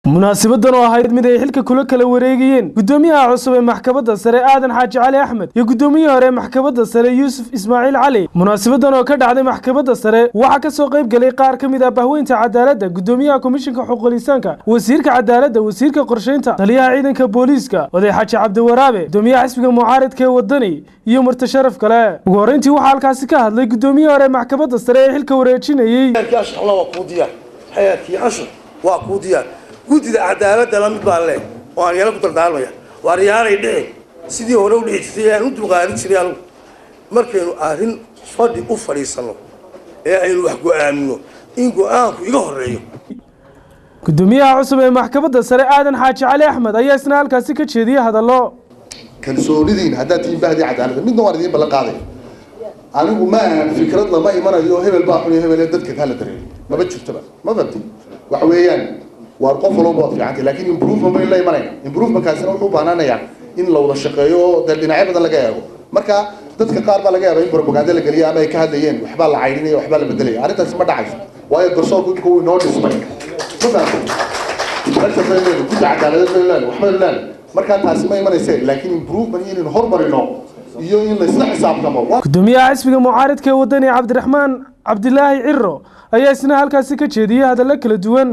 munaasabadan oo ahayd mid ay xilka kula kala wareegayeen gudoomiyaha cusub ee maxkamadda sare aadan xaaji cali axmed iyo gudoomiyihii hore ee maxkamadda sare yuusuf ismaaciil cali munaasabadan oo ka dhacday maxkamadda sare waxaa ka soo qayb galay qaar ka mid ah bahweynta cadaaladda gudoomiyaha komishinka xuquuqlisaanka wasiirka cadaaladda wasiirka qorsheynta taliyaha ciidanka booliiska oday xaaji cabdiwaraabe gudoomiyaha xisbiga mucaaridka ee wadani iyo marti sharaf kale ugu horreyntii waxaa halkaasi ka hadlay gudoomiyihii hore ee maxkamadda sare ee xilka wareejinayey xeerkii anshaxna waa kuu diyaar xeerkii anshax waa kuu diyaar guddida cadaaladda la mid baan leh oo aan yana ku dardaarmaya waar yaanay dhicin sidii hore u dhici jirtay aan u dulqaarin jiray anugu markaynu arrin fadhi u fadhiisanno ee aynu wax go-aamino in go-aanku iga horreeyo gudoomiyaha cusub ee maxkamadda sare aadan xaaji cali axmed ayaa isna halkaasi ka jeediyey hadallo kalsoonidiin haddaad tihiin bahdii cadaaladda midna waan idiin ballan qaaday anigu ma ahan fikrad lama imanayo hebel baa xun iyo hebel dadka kaa la dareeyo maba jirtoba ma fahmti waxa weeyaan waar qof walba waad fiicantay laakiin improvement bayn la imanayna improvementkaasina wuxuu u baanaanayaa in la wada shaqeeyo oo dee dhinacyo badan laga eego marka dadka qaar baa laga yaaba in propaganda la geliya ama ay ka hadlayeen waxbaa la caydhinaya waxbaa la bedelaya arrintaasi ma dhacayso waayo garsoorku imika wuu inoo dhismay ma fahamtay meesha baynu leedahay gudda cadaaladeed baynu leedahay waxbaynu leedahay markaa taasi ma imanayse laakiin improvement iyo inaynu hormarino iyo in la isla xisaabtamo gudoomiyaha xisbiga mucaaridka ee wadani cabdiraxmaan cabdilaahi ciro ayaa isna halkaasi ka jeediyey hadallo kala duwan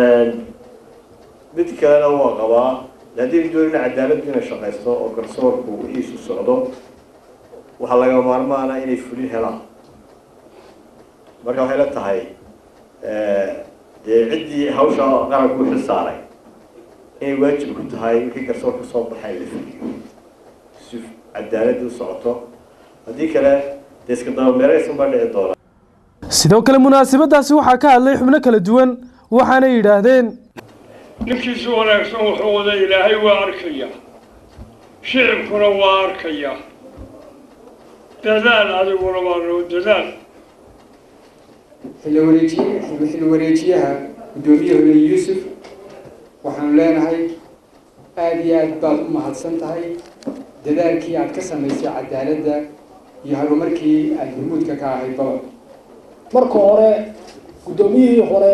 mid kalena waa qabaa haddii doonina cadaaladdu inay shaqaysto oo garsoorku wixiisu socdo waxaa laga maarmaana inay fulin helaan marka waxay la tahay dee ciddii hawsha qaranku xil saaray inay waajib ku tahay wixii garsoor ka soo baxay la fuliyo si cadaaladdu u socoto haddii kale dee iska dabameeraysan baa dhici doona sidoo kale munaasabadaasi waxaa ka hadlay xubno kala duwan waxaanay yidhaahdeen ninkiisu wanaagsan wuxuu wada ilaahay waa arkaya shicibkuna waa arkaya dadaal adiguna waa noo dadaal xilli wareejiye xilli wareejiyaha guddoomiyaha hore yuusuf waxaanu leenahay aada iyo aad baad u mahadsan tahay dadaalkii aad ka samaysay cadaaladda iyo horumarkii aada hormuudka ka ahayd baba marka hore guddoomiyihii hore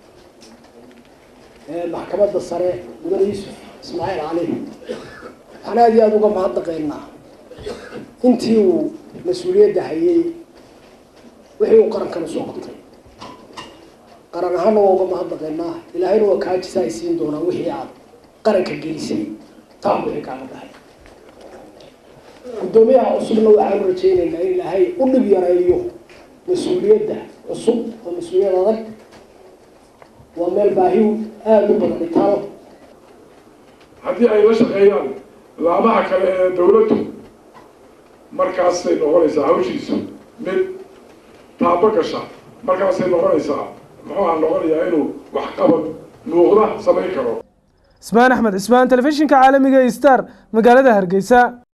ee maxkamadda sare mudane yuusuf ismaaciil cali waxaan aada iyo aada uga mahadnaqaynaa intii uu mas-uuliyadda hayay wixii uu qarankana soo qabtay qaran ahaana waa uga mahadnaqaynaa ilaahayna waa kaajisa ay siin doonaa wixii aad qaranka gelisay taa wixii kaaga dhahay guddoomiyaha cusubna waxaanu rajaynaynaa in ilaahay u dhib yareeyo mas-uuliyadda cusub oo mas-uuliyad adag waa meel baahi aada u badan itaalo haddii ay la shaqeeyaan laamaha kale ee dawladdu markaasay noqonaysaa hawshiisu mid taabo gasha markaasay noqonaysaa muxuu aan noqonayaa inuu waxqabad muuqda samayn karo ismaan axmed cismaan telefishinka caalamiga star magaalada hargeysa